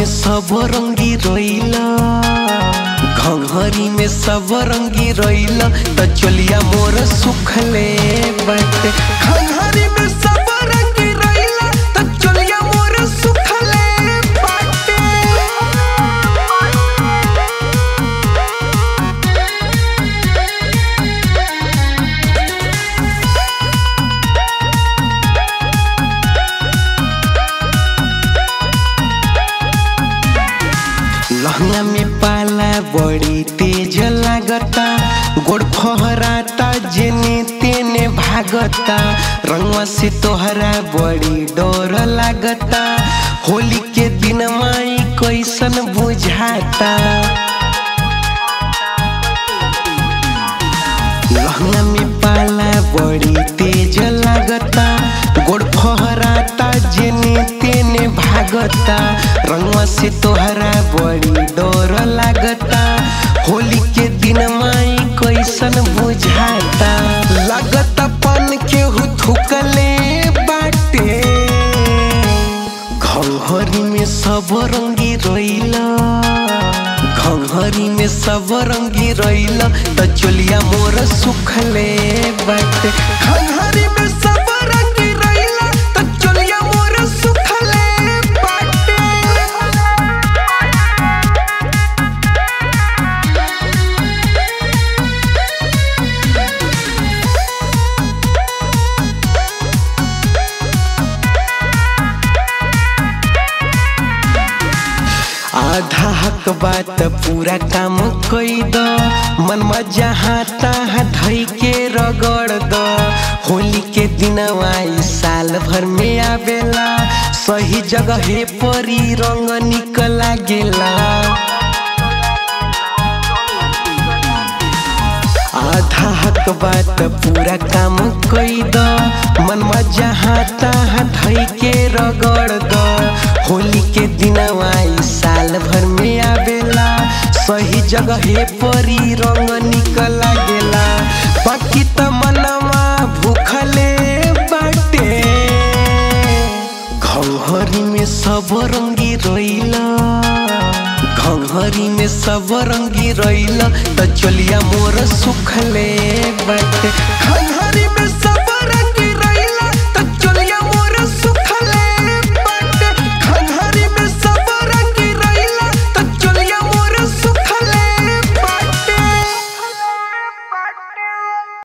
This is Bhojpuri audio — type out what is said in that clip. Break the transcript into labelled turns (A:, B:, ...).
A: सब रंगी रोइला घंघरी में सब रंगी रोइला त चलिया मोर सुखले बाटे घंघरी में सब रंगी रोइला त चलिया मोर सुखले बाटे लहंगा में पाला बड़ी तेज लागता गोड़ फहराता जेने तेने भागता रंगवा से तोहरा बड़ी डर लागता होली के दिन माई कैसन बुझाता लहंगा में पाला बड़ी तेज लागता गोड़ फहराता जेने तेने भागता रंगवा से तोहरा बड़ी डर लागता होली के दिन माई कैसन बुझाता लागता पन के थुकले बाटे घंघरी में सब रंगी रोइला घंघरी में सब रंगी रोइला त चलिया मोर सुखले बाटे घंघरी में सब रंगी रोइला त चलिया मोर सुखले बाटे आधा हक बात पूरा काम कई द मन मजा हाथा धई के रगड़ द होली के दिन आई साल भर में आवेला सही जगह परी रंग निकला गेला आधा हक बात पूरा काम कई द मन मजा हाथा धई के रगड़ द होली के दिन आई साल भर में आवेला सही जगह परी रंग निकला गेला बाकी त मनवा भूखले बाटे घंघरी में सब रंगी रोइला घंघरी में सब रंगी रोइला त चलिया मोर सुखले बाटे घंघरी